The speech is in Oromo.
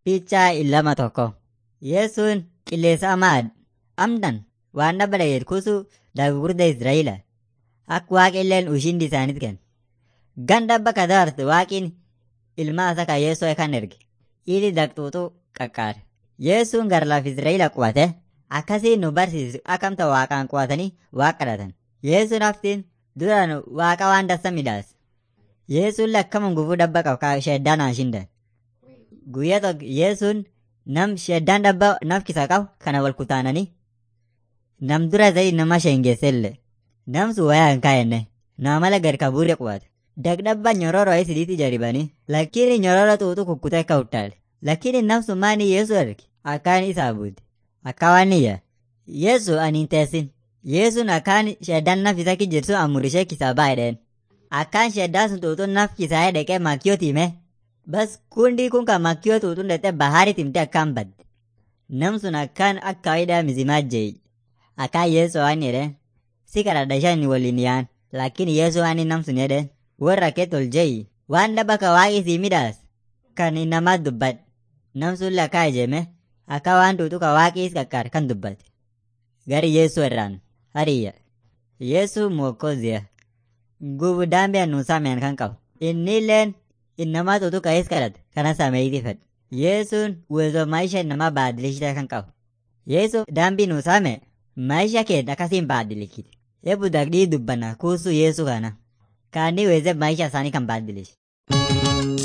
Piichaa illama tokko. Yesuun qilleensa amaad amdan waan dhaba dhageet kuusu daggurda Israa'ila. Akka waaqilleen ushindi isaaniit kenna. Gan dhabba kadaarte waaqiin ilmaa isa kan Yeesoo kan erge. Ili daqxuuxuu qaqqaare. Yesuun gara laaf Israa'ila qubate akkasii nu barsiisu akkamta waaqaan qubatanii waaqa kadhatan. Yesuun haftiin duraan waaqa waan dassa midhaas. Yesuun lakkaman gufuu dhabba qabu sheeddaan haa shindan. Guyyaa tokko Yesuun nam sheeddaan dhabba nafkisa qabu kana wal kutaananii nam dura zayi nama sheengeesselle. Nam sun wayaa hin kaayenne nama mala gad kabuure qubate. Dagdhabba nyororo isidiiti jaribanii lakini nyororo xuuxu kukkutee akka uttaale. Lakini nam sun maani Yesu arge akkaan isaa buute. Akka waan niyya. Yesu ani hin teessin. Yesuun akkaan sheeddaan nafisa ki jirtu amurishee kisaa baay'een. Akkaan sheeddaan sun xuuxuun naf kisaa dhaqee makkiyoo time. Bas kundi kun kan makkiyoo xuuxuun dhaqee bahaari timte akkaan badde. Nam sun akkaan akka kawaida mizimaa jeeyi. Akkaan Yesu waan jedheen. Si kadhadha shan waliin yaan. Lakini Yesu waan nam sun jedheen. Warra kee tol jeeyi. Waan dhaba ka waaqi sii midhaas. Kan namaa dubbadhe. Nam sun lakkaa ijeeme. Akka waan xuuxu ka waaqis qaqqaar kan dubbate. Gari Yesu irraan. Hariyya. Yesu mwokoziya. Gubu daambee nu saameen kan qabu. Innilleen innamaa xuuxu ka'ees kadhate kana sameeyti fedhe. Yesuun uwezo maisha innamaa baadilishita kan qabu. Yesu daambii nu saame maisha keenya akkasiin baadilikite. Eebbu dagdii dubbanna kuusu Yesu kana. Kaanni weeze maisha isaanii kan baadilish.